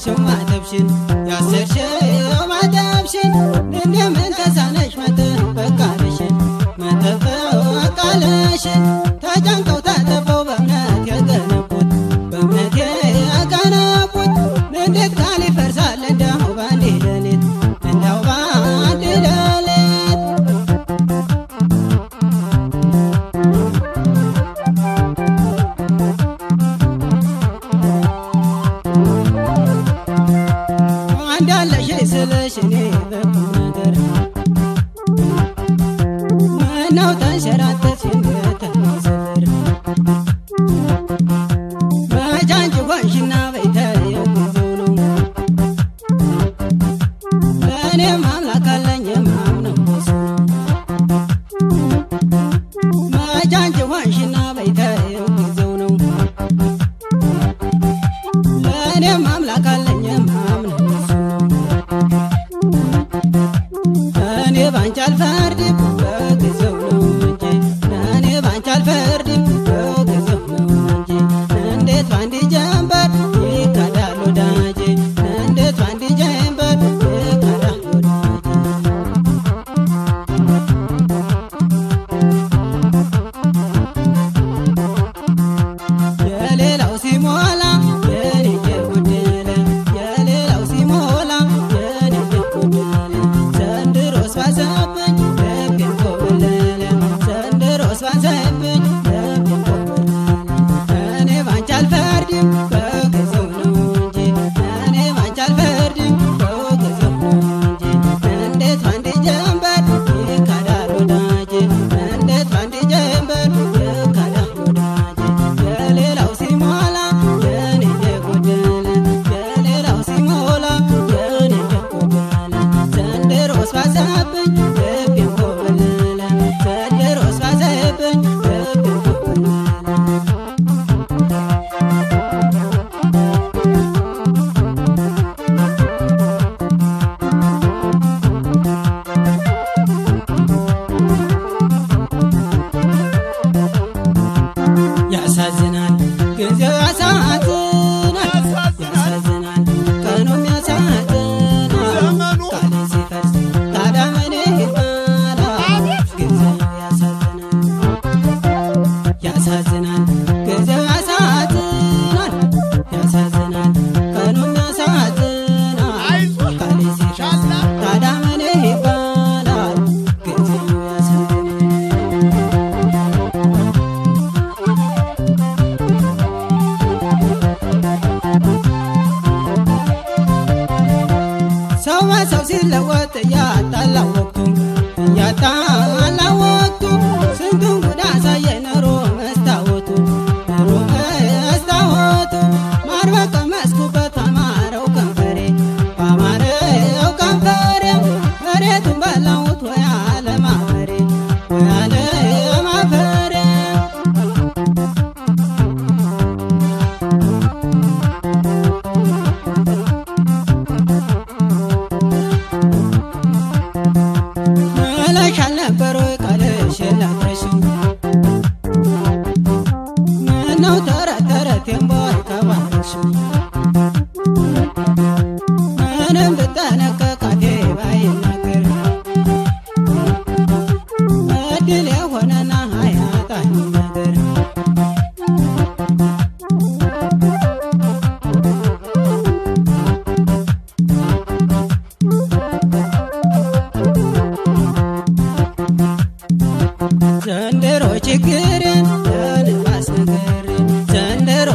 ያሰርሽው ማተብሽን ያሰርሽው ማተብሽን እንደምን ተሳነሽ መጠበቅ ቃልሽን መጠበቅ ቃልሽን ተጨንቀው ታጠበው በእምነት የገነቡት በእምነት የገነቡት እንዴት ቃል ይፈርሳል እንደው በአንድ ሌሊት እንደው በአንድ ሌሊት አንዳለሽ ስልሽ እኔ በቁም ነገር ምነው ተንሸራተትሽ እንደተሰበር መቻንጭ ሆንሽና በይተየው ጊዜው ነው ለእኔም አምላክ አለኝ የማምነው በሱ ነው መቻንጭ ሆንሽና በይተየው ጊዜው ነው ለእኔም አምላክ አለኝ የማምነው በሱ ነው እኔ ባንቺ አልፈርድም በጊዜው ነው እንጂ እኔ ባንቺ አልፈርድም በጊዜው ነው እንጂ እንዴት ባንዲ ጀንበር ይካዳል ወዳጄ እንዴት ባንዲ ጀንበር ይካዳል ወዳጄ የሌላው ሲሞላ የኔ የጎደለ የሌላው ሲሞላ የኔ የጎደለ ዘንድሮስ ባሰብኝ ልቤን ኮበለለ ዘንድሮስ ባሰብኝ ልቤን ኮበለለ እኔ ባንቺ አልፈርድም በጊዜው ነው እንጂ እኔ ባንቺ አልፈርድም በጊዜው ነው እንጂ እንዴት ባንዲ ጀንበር ይካዳል ወዳጄ እንዴት ባንዲ ጀንበር ይካዳል ወዳጄ የሌላው ሲሞላ የኔ የጎደለ የሌላው ሲሞላ የኔ የጎደለ ዘንድሮስ ባሰብኝ ልቤን ኮበለለ ዘንድሮስ ባሰብኝ ልቤን ኮበለለ ያሳዝናል ጊዜው ያሳዝናል ያሳዝናል ቀኑም ያሳዝናል ዘመኑ ቃሌ ሲፈርስ ታዲያ ምን ይባላል ጊዜው ያሳዝናል ያሳዝናል ጊዜው ያሳዝናል ያሳዝናል ቀኑም ያሳዝናል አይዞህ ቃሌ ሲፈርስ ታዲያ ምን ይባላል ጊዜው ያሳዝናል ሰው በሰው ሲለወጥ እያጣላ ወቅቱ እያጣላ ወቅቱ ስንቱን ጉድ አሳየ ኖሮ መስታወቱ ኖሮ መስታወቱ ማር በቀመስኩበት አማረው ከንፈሬ በአማረው ከንፈሬ መሬቱን በላሁት ወይ አለማፈሬ ወይ አለማፈሬ መለሽ አልነበረ ወይ ቃልሽ የላትረሽም ምነው ተረት ተረቴን ቦይ ከባልሽም ምንም ብጠነቀቅ አፌ ባይናገር እድል የሆነና አያጣኝ ነገር ዘንድሮ ችግርን ለንፋስ ነገር ዘንድሮ